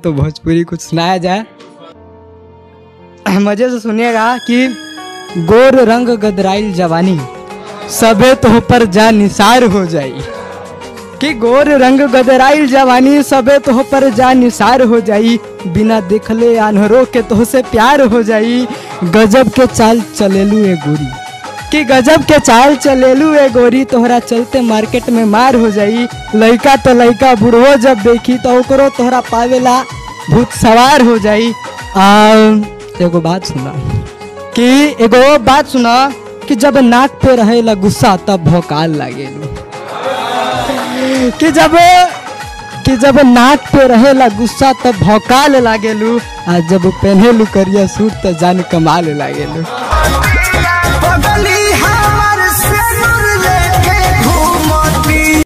तो भोजपुरी कुछ सुनाया जाए मजे से सुनिएगा कि गोर रंग गदराइल जवानी सबे तो पर जा निसार हो जाई कि गोर रंग गदराइल जवानी सबे तो पर जा निसार हो जाई बिना देखले आन्हरों के तो से प्यार हो जाई गजब के चाल चलेलू ए गोरी कि गजब के चाल चलेलू ए गोरी तोहरा चलते मार्केट में मार हो जाई लइका तो लइका बुढ़ो जब देखी तो ओकरो तोहरा पावेला भूत सवार हो जाई आ एगो बात सुना कि एगो बात सुना कि जब नाक पे रहेला गुस्सा तब भौकाल लागेलू कि जब कि जब नाक पे रहेला गुस्सा तब भौकाल लागेलू आ जब पहनेलू करिया सूट त जान कमाल लागेलू